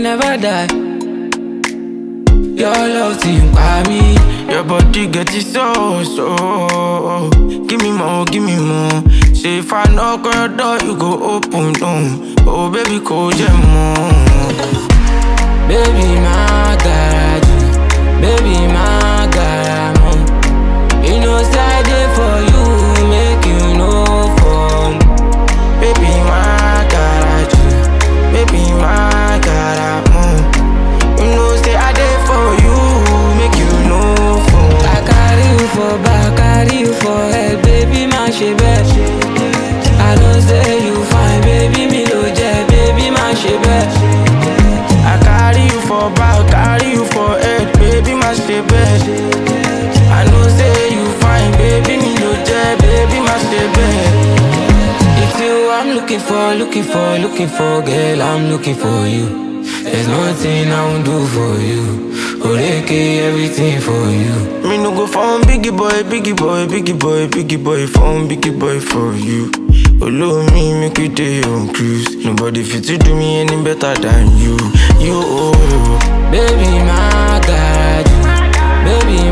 never die. Your love team by me. Your body get it so, so. Give me more, give me more. Say if I knock on your door, you go open, down. Oh, baby, call them more. Baby, my garage. Baby, my garage. You know, side there for you, make you know for me. Baby, my garage. Baby, my garage. You know, say I there for you, make you know for I carry you for back, carry you for head, baby, my she bet. I don't say you fine, baby, me no jet, baby, my she bet. I carry you for back, carry you for head, baby, my stay bed. I know say you fine, baby, me no jet, baby, my stay bed. It's you I'm looking for, looking for, looking for, girl, I'm looking for you. There's nothing I won't do for you. Oreke, everything for you. Me no go phone biggie boy, biggie boy, biggie boy, biggie boy, phone biggie boy for you. Follow me, make we day on cruise. Nobody fit to do me any better than you. You, oh, Baby, my garage. Baby,